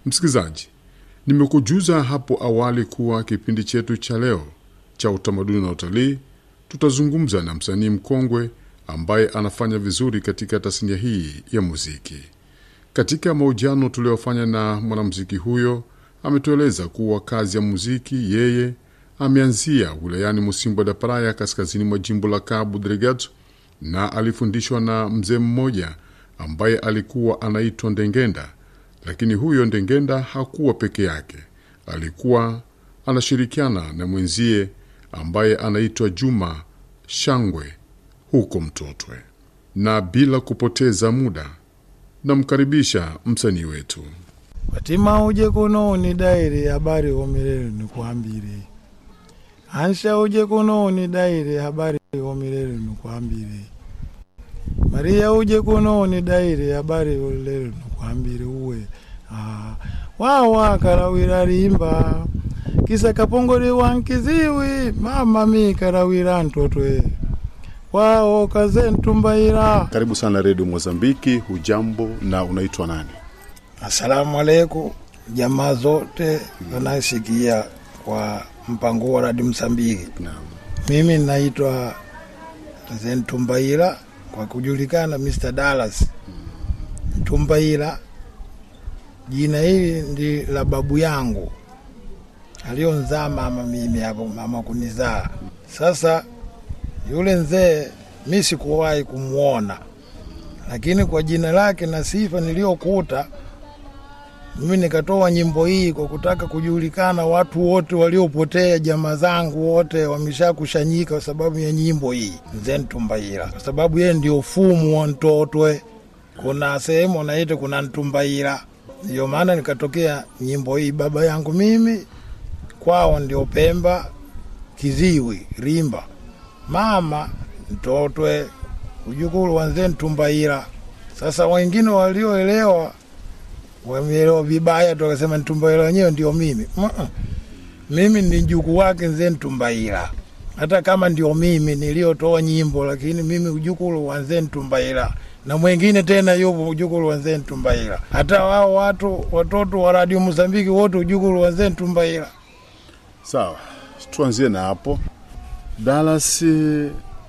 Msikilizaji, nimekujuza hapo awali kuwa kipindi chetu cha leo cha utamaduni na utalii tutazungumza na msanii mkongwe ambaye anafanya vizuri katika tasnia hii ya muziki. Katika mahojiano tuliyofanya na mwanamuziki huyo, ametueleza kuwa kazi ya muziki yeye ameanzia wilayani Musimbo da Praia, kaskazini mwa jimbo la Cabo Delgado, na alifundishwa na mzee mmoja ambaye alikuwa anaitwa Ndengenda. Lakini huyo Ndengenda hakuwa peke yake, alikuwa anashirikiana na mwenzie ambaye anaitwa Juma Shangwe huko Mtotwe. Na bila kupoteza muda, namkaribisha msanii wetu. Watima uje kuno ni daire habari omirere nikwambire Ansha uje kuno ni daire habari omirere nikwambire Maria uje kuno ni daire habari olere nikwambire uwe ah, wawa karawira rimba kisa kapongore wankiziwi mama mi karawira ntotwe wao kaze ntumbaira Karibu sana Redio Mozambiki. Hujambo na unaitwa nani? Asalamu alaikum jamaa zote wanasikia kwa mpango wa Radio Msambiki. Naam. Mimi naitwa Zen Tumbaila kwa kujulikana Mr. Dallas Tumbaila. Jina hili ndi la babu yangu alionzaa mama mimi hapo, mama kunizaa. Sasa yule mzee mi sikuwahi kumwona, lakini kwa jina lake na sifa niliyokuta mimi nikatoa nyimbo hii kwa kutaka kujulikana, watu wote waliopotea, jamaa zangu wote wameshakushanyika kwa sababu ya nyimbo hii Mzee Ntumbaila, kwa sababu yeye ndio fumu wa Ntotwe. Kuna sehemu wanaita kuna Ntumbaila, ndio maana nikatokea nyimbo hii. Baba yangu mimi kwao ndio Pemba, Kiziwi, Rimba, mama Ntotwe, ujukuru wa Mzee Ntumbaila. Sasa wengine walioelewa wameelewa vibaya tu, wakasema Ntumbaila wenyewe ndio mimi. Mm-mm. Mimi ni mjukuu wake Mzee Ntumbaila, hata kama ndio mimi niliotoa nyimbo, lakini mimi ujukuru wa Mzee Ntumbaila na mwingine tena yupo ujukuru wa Mzee Ntumbaila. Hata wao watu watoto wa Radio Mozambiki wote ujukuru wa Mzee Ntumbaila. Sawa, tuanzie na hapo. Dallas, eh,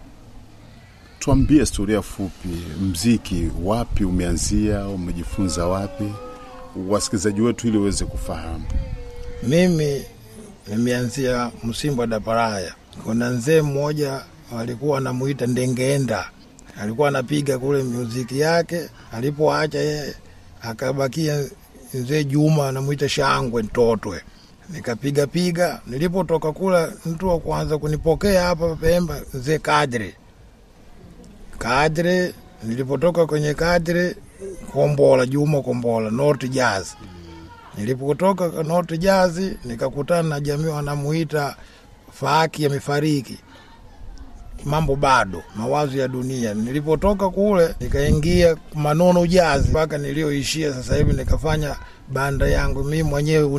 tuambie historia fupi, mziki wapi umeanzia, umejifunza wapi, wasikilizaji wetu ili waweze kufahamu. Mimi nimeanzia Msimbo da Paraya. Kuna mzee mmoja walikuwa anamuita Ndengenda, alikuwa anapiga kule muziki yake. Alipoacha yeye, akabakia mzee Juma anamuita Shangwe Ntotwe. Nikapiga piga, nilipotoka kula, mtu wa kwanza kunipokea hapa Pemba mzee Kadri Kadri. Nilipotoka kwenye Kadri, Kombola Juma Kombola, North Jazz Nilipotoka North Jazz nikakutana na jamii wanamuita Faki amefariki, mambo bado, mawazo ya dunia. Nilipotoka kule nikaingia Manono Jazz mpaka nilioishia sasa hivi, nikafanya banda yangu mimi mwenyewe